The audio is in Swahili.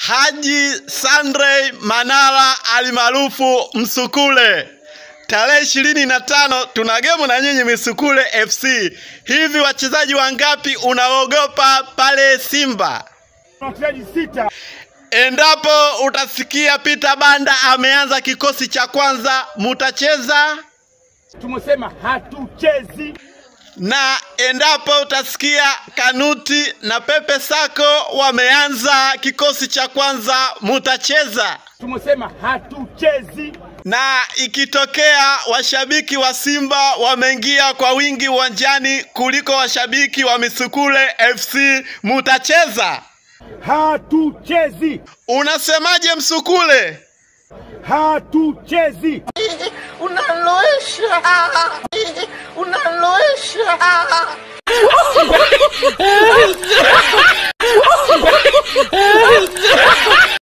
Haji Sandrey Manara alimaarufu Msukule. Tarehe ishirini na tano tuna gemu na nyinyi Misukule FC. Hivi wachezaji wangapi unaogopa pale Simba? wachezaji sita. Endapo utasikia Peter Banda ameanza kikosi cha kwanza, mutacheza Tumesema hatuchezi. na endapo utasikia Kanuti na Pepe Sako wameanza kikosi cha kwanza, mutacheza Tumesema hatuchezi. na ikitokea washabiki wa Simba wameingia kwa wingi uwanjani kuliko washabiki wa Misukule FC, mutacheza. Hatuchezi. Unasemaje Msukule? Hatuchezi. unaloesha unaloesha